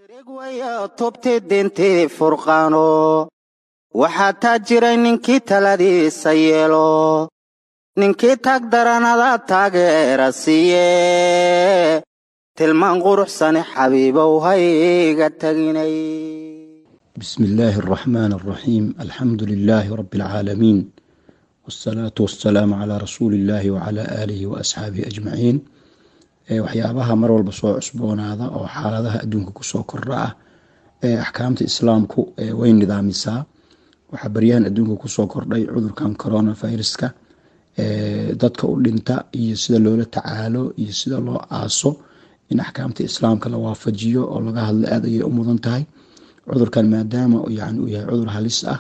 tubti dintii furqaano waxaa taa jiray ninkii taladiisa yeelo ninkii taag daranada taageera siiye tilmaan quruxsane xabiibow hayga taginay بسم الله الرحمن الرحيم الحمد لله رب العالمين والصلاة والسلام على رسول الله وعلى آله وأصحابه أجمعين waxyaabaha mar walba soo cusboonaada oo xaaladaha adduunka kusoo kordha ah ee axkaamta islaamku way nidaamisaa waxaa baryahan adduunka kusoo kordhay cudurkan coronaviruska dadka u dhinta iyo sida loola tacaalo iyo sida loo aaso in axkaamta islaamka la waafajiyo oo laga hadlo aad ayay u mudan tahay cudurkan maadaama yani uu yahay cudur halis ah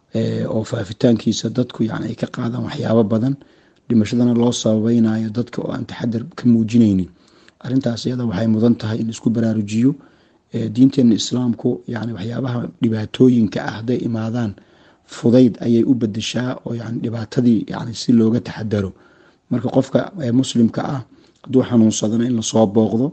oo faafitaankiisa dadku yani ay ka qaadaan waxyaabo badan dhimashadana loo sababeynayo dadka oo aan taxadar ka muujineynin arintaas iyada waxay mudan tahay in isku baraarujiyo diinteena islaamku yani waxyaabaha dhibaatooyinka ah hadday imaadaan fudayd ayay u bedeshaa oo yani dhibaatadii yani si looga taxadaro marka qofka muslimka ah hadduu xanuunsadana in lasoo booqdo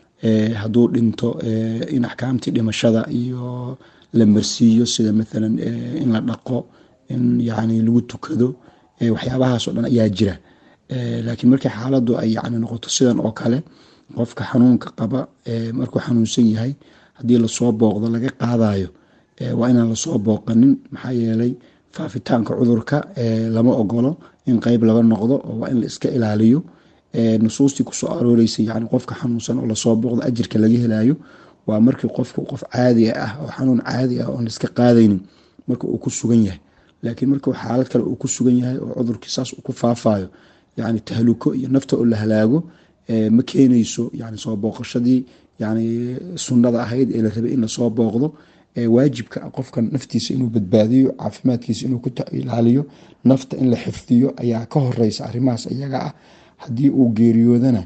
hadduu dhinto in axkaamtii dhimashada iyo la marsiiyo sida maalan in la dhaqo in yani lagu tukado waxyaabahaas oo dhan ayaa jira laakiin markii xaaladu ay yani noqoto sidan oo kale qofka xanuunka qaba markuu xanuunsan yahay haddii lasoo booqdo laga qaadayo waa inaan lasoo booqanin maxaa yeelay faafitaanka cudurka lama ogolo in qeyb laga noqdo oo waa in la iska ilaaliyo nusuustii kusoo arooreysa yani qofka xanuunsan oo lasoo booqdo ajirka laga helayo waa markii qofku qof caadi ah oo xanuun caadi ah oon laiska qaadaynin marka uu ku sugan yahay laakiin marka xaalad kale uu ku sugan yahay oo cudurkii saas uu ku faafayo yani tahluko iyo nafta oo la halaago ma keenayso yani soo booqashadii yani sunnada ahayd ee la rabay in lasoo booqdo waajibka qofka naftiisa inuu badbaadiyo caafimaadkiisa inuu ku ilaaliyo nafta in la xifdiyo ayaa ka horeysa arrimahaas iyaga ah haddii uu geeriyoodana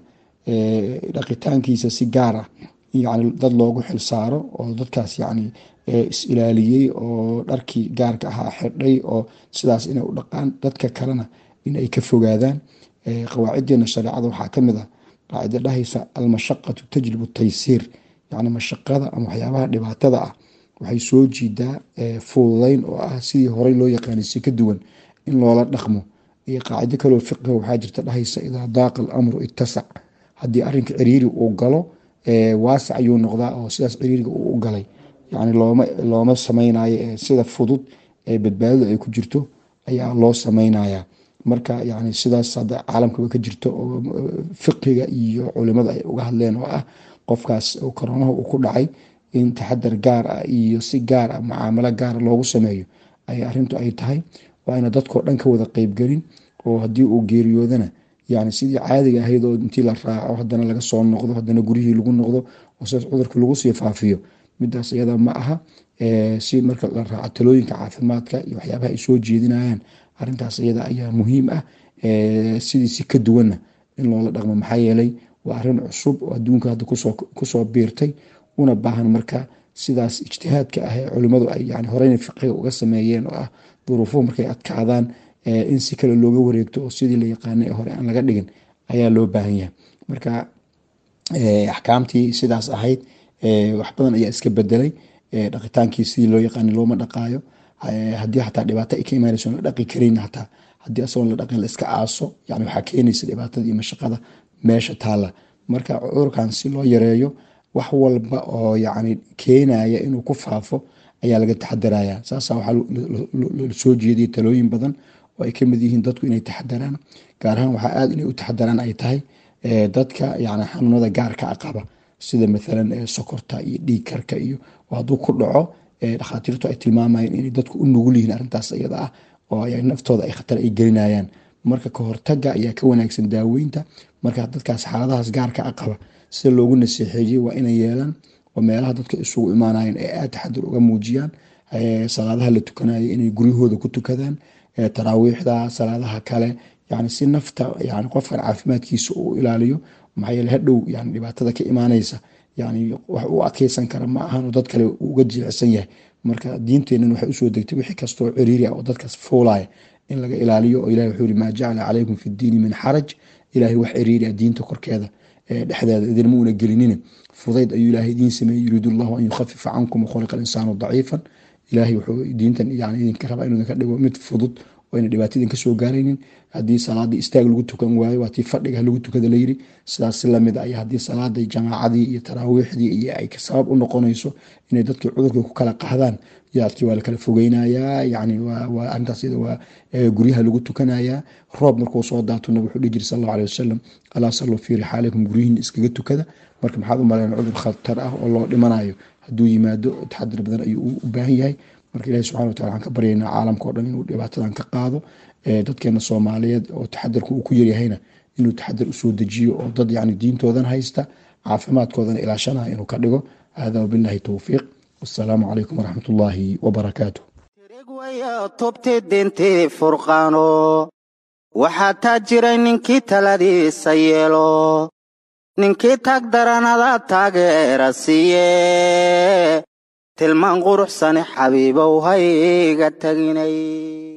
dhaqitaankiisa si gaar ah yani dad loogu xilsaaro oo dadkaas yani is-ilaaliyey oo dharkii gaarka ahaa xidhay oo sidaas inay u dhaqaan dadka kalena in ay ka fogaadaan qawaacideena shareecada waxaa kamid ah qaacida dhahaysa almashaqatu tajlibu taysiir yani mashaqada ama waxyaabaha dhibaatada ah waxay soo jiidaa fududeyn oo ah sidii horey loo yaqaanay si ka duwan in loola dhaqmo iyo qaacido kaloo fiqiga waxaa jirta dhahaysa idaa daaqa alamru itasac haddii arinka ciriiri uu galo waasac ayuu noqdaa oo sidaas ciriiriga uu u galay yani looma looma sameynayo sida fudud ee badbaadadu ay ku jirto ayaa loo sameynaya marka yani sidaas hadda caalamkaba ka jirto oo fiqiga iyo culimada ay uga hadleen oo ah qofkaas koronaha uu ku dhacay in taxadar gaar ah iyo si gaar ah mucaamalo gaara loogu sameeyo ay arintu ay tahay waa ina dadkao dhan ka wada qeybgelin oo haddii uu geeriyoodana yani sidii caadiga ahayd oo intii la raaco hadana laga soo noqdo hadana guryihii lagu noqdo oo sidaas cudurka lagu sii faafiyo midaas iyada ma aha si marka la raaco talooyinka caafimaadka iyo waxyaabaha ay soo jeedinayaan arintaas iyada ayaa muhiim ah sidii si ka duwanna in loola dhaqmo maxaa yeelay waa arin cusub oo adduunka hadda kusoo biirtay una baahan marka sidaas ijtihaadka ah ee culimadu ay yani horeyna fiqiga uga sameeyeen oo ah duruufuhu markay adkaadaan in si kale looga wareegto oo sidii la yaqaana ee hore aan laga dhigin ayaa loo baahan yahay marka axkaamtii sidaas ahayd wax badan ayaa iska bedelay dhaqitaankii sidii loo yaqaana looma dhaqaayo haddii xataa dhibaato ay ka imaanayso la dhaqi karayn hataa haddii asagoon la dhaqin la iska aaso yani waxaa keenaysa dhibaatada iyo mashaqada meesha taalla marka cudurkan si loo yareeyo wax walba oo yani keenaya inuu ku faafo ayaa laga taxadaraya saasa waxaa lasoo jeediyay talooyin badan oo ay kamid yihiin dadku inay taxadaraan gaar ahaan waxaa aad inay u taxadaraan ay tahay dadka yani xanuunada gaarka a qaba sida maalan sokorta iyo dhiigkarka iyo hadduu ku dhaco dhakhaatiirtu ay tilmaamayeen inay dadku u nugul yihiin arrintaas iyada ah oo naftooda ay khatar ay gelinayaan marka kahortaga ayaa ka wanaagsan daaweynta marka dadkaas xaaladahaas gaarka a qaba sida loogu naseexeeyey waa inay yeelaan oo meelaha dadka isugu imaanayeen ee aad taxadur uga muujiyaan salaadaha la tukanayo inay guryahooda ku tukadaan taraawiixda salaadaha kale yani si nafta yani qofkan caafimaadkiisa uu ilaaliyo maxaa yeele hadhow yani dhibaatada ka imaanaysa yani wax u adkeysan kara ma ahan dad kale uga jilicsan yahay marka diinteenan waxay usoo degtay wixii kastoo ciriiri ah oo dadkaas fuulaya in laga ilaaliyo oo ilahi wuxuu yihi maa jacala calaykum fi ddiini min xaraj ilahay wax ciriiri ah diinta korkeeda dhexdeeda idinma una gelinina fudayd ayuu ilaahay idiin sameeyey yuriidu llahu an yukhafifa cankum wakholiqa alinsaanu daciifan ilaahay wuxuu diintan yani idinka rabaa inuu idinka dhigo mid fudud oo ayna dhibaato idinka soo gaaraynin haddii salaadii istaag lagu tukan waayo waa tii fadhiga lagu tukada layiri sidaas lamid ay haddii salaadii jamaacadii iyo taraawiixdii iyo ay sabab u noqonayso inay dadkii cudurkii ku kala qahdaan yaadkii waa lakala fogeynayaa yani waa arintaas waa guryaha lagu tukanayaa roob markuu soo daato nabig wuxuu dhihi jiri sal allahu alih wasalam alaa saluu fii rixaalikum guryihiin iskaga tukada marka maxaad u malayn cudur khatar ah oo loo dhimanayo hadduu yimaado taxadir badan ayuu u baahan yahay marka ilahi subxana watala waxaan ka baryaynaa caalamka o dhan inuu dhibaatadan ka qaado dadkeena soomaaliyeed oo taxadirka uu ku yaryahayna inuu taxadir usoo dejiyo oo dad yani diintoodan haysta caafimaadkoodana ilaashanaya inuu ka dhigo hada wabillahi towfiiq wasalaamu calaykum waraxmat ullaahi wabarakaatu tirigwaya tubti dintii furqaano waxaa taa jiray ninkii taladiisa yeelo ninkii tag daranada taageera siiye tilmaan quruxsani xabiibow hayga taginay